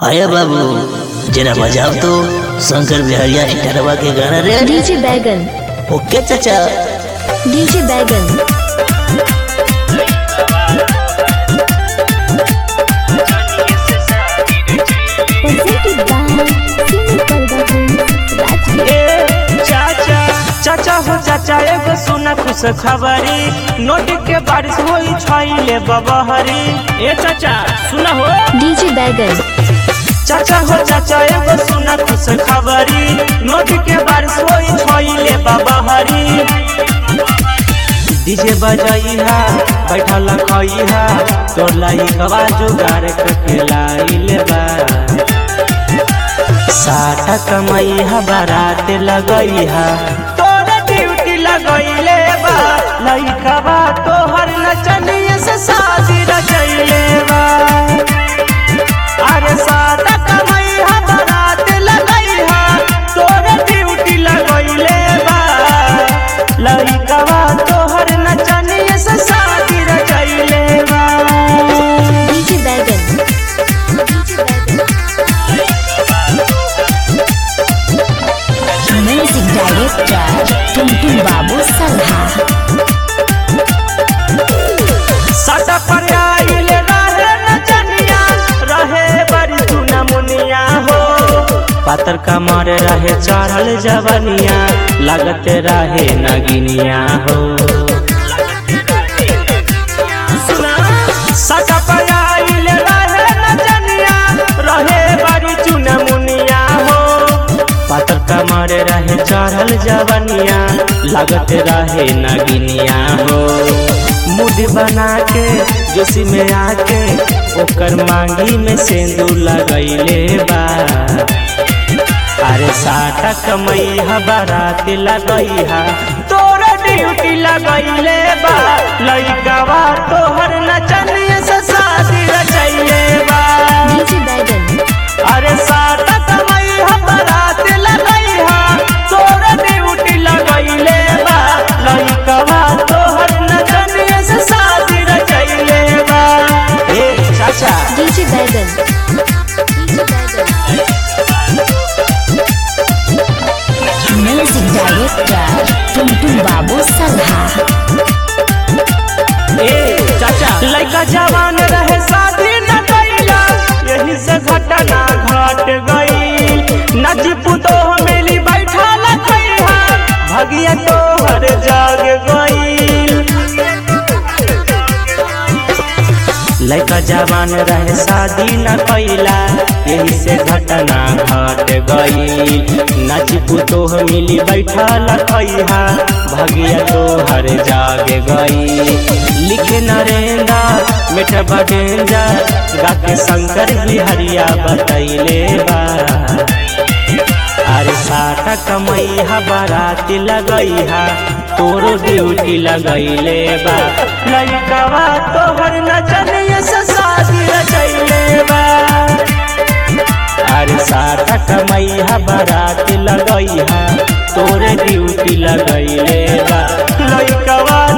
अरे बाबू जरा बजाओ तो शंकर बिहारिया इंटरवा के गाना रे डीजे बैगन ओके चाचा डीजे बैगन presented by Simi Parda Films, Rajgir. ए चाचा चाचा हो चाचा एगो सुना खुश खबरी नोट के बारिश होई छाइले बबहरी ए चाचा सुना हो डीजे बैगन चाचा हो चाचा एगो सुना खुश खबरी नोट के बारिश होई छाइले बबहरी डीजे बजाइहा बैठल खइहा तोर लाई कवा जुगाड़ के लाइले बा साटा कमैहा बारात लगैहा तोर ड्यूटी लगैले बा लइका बा तोहर नचनिए से शादी रचैले बा अरे साटा कमैहा बारात लगैहा तोर ड्यूटी लगैले बा लइका बा तोहर नचनिए से शादी रचैले बा डीजे बैगन डीजे बैगन म्यूजिक डायरेक्टर टुनटुन बाबू सल्हा सदा पर आइल रहे नचनिया रहे बड़ी सुना मुनिया हो पातर कमर रहे चढ़ल जवनिया लगते रहे नगिनिया हो सुना सदा पर आइल रहे नचनिया रहे बड़ी चुना मुनिया हो पातर कमर रहे चढ़ल जवनिया लगते रहे नगिनिया हो मुड बना के जोशी में आके ओकर मांगी में सिंदूर लगैले बा अरे साटा कमैहा बारात लगैहा तोर ड्यूटी लगैले बा लइकावा तोहर नचनिए से शादी रचैले बा डीजे बैगन अरे साटा कमैहा बारात लगैहा तोर ड्यूटी लगैले बा लइकावा तोहर नचनिए से शादी रचैले बा ए चाचा डीजे बैगन डीजे बैगन म्यूजिक डायरेक्टर टुनटुन बाबू सल्हा ए चाचा लड़का जवान रहे शादी न कैला यही से घटना घट गई नच पुतो मिली बैठा लखैहा भगिया तोहर जाग गई लड़का जवान रहे शादी न कैला यही से घटना घट गई नच पुतो मिली बैठा लखैहा भगिया तोहर जाग गई लिखे नरेंद्र मेठा बगेंजा गाके शंकर बिहरिया बतैले बा अरे साटा कमैहा बाराती लगैहा तोरो ड्यूटी लगैले बा लइकावा तोहर नचनिए से शादी रचैले बा अरे साटा कमैहा बाराती लगैहा तोरे ड्यूटी लगैले बा लइकावा